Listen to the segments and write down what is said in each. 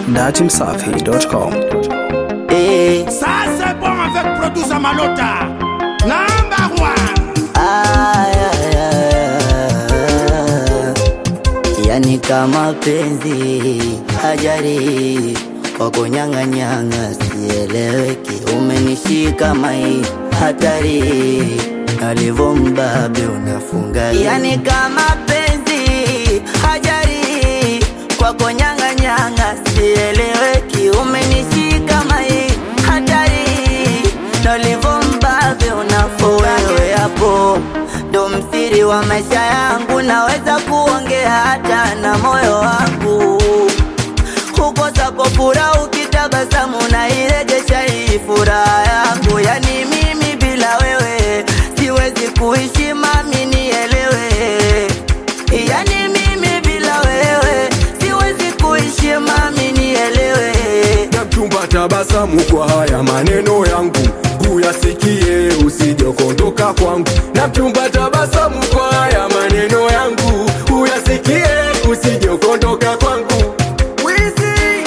datimsafi.com. Eh, Ça c'est bon avec Producer Malota. Number one. ay, ay, ay. Yani kama penzi hajari kwa kunyang'anyanga, sieleweki, umenishika mai hatari, alivyo mbabe unafunga. Yani kama penzi hajari kwa kunyang'anyanga, sieleweki, umenishika mai hatari, nalivyo mbabe unafunga. Wewe hapo ndo msiri wa maisha yangu, naweza kuongea hata na moyo wangu hukosapo furaha ukitabasamu na irejesha hii furaha yangu. Yani mimi bila wewe siwezi kuishi, mami nielewe. Yani mimi bila wewe siwezi kuishi, mami nielewe. ya mchumba tabasamu kwa haya maneno yangu uyasikie usijokondoka kwangu na mchumba tabasamu kwa haya maneno yangu uyasikie usijokondoka kwangu Wizi.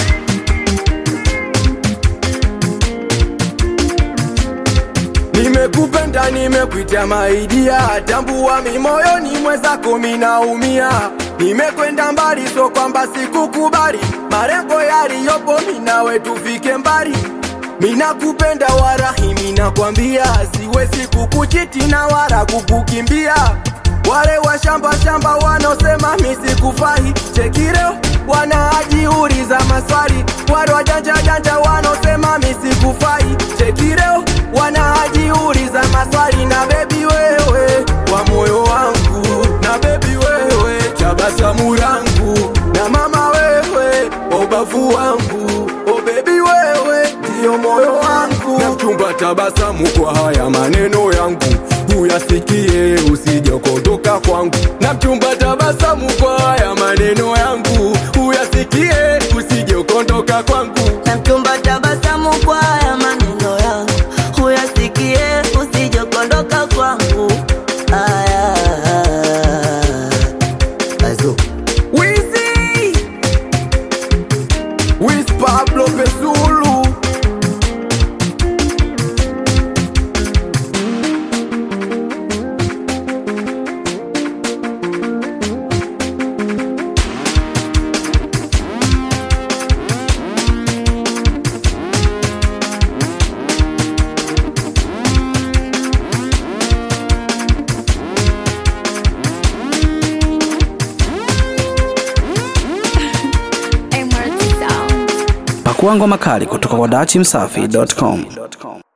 nimekupenda nimekuita maidia tambua mimoyoni mwezako minaumia nimekwenda mbali so kwamba sikukubali marengo yaliyopo minawe tufike mbali minakupenda warahi minakwambia siwezi kukuchiti na wala kukukimbia wale wa shamba shamba wanaosema misikufai chekireo wanaajiuliza maswali wale wajanja janja wanaosema misikufai chekireo wanaajiuliza maswali na bebi wewe wa moyo wangu na bebi wewe tabasamu langu na mama wewe wa ubavu wangu o bebi wewe ndiyo moyo wangu na mchumba tabasamu kwa haya maneno yangu uyasikie usijokondoka kwangu na mchumba tabasamu kwa haya maneno yangu uyasikie usijokondoka kwangu na mchumba tabasamu kwa haya maneno yangu, uyasikie usijokondoka kwangu. Aya, Azu. Wizi Wiz Pablo Pesulu Pakua ngoma kali kutoka kwa datimsafi.com.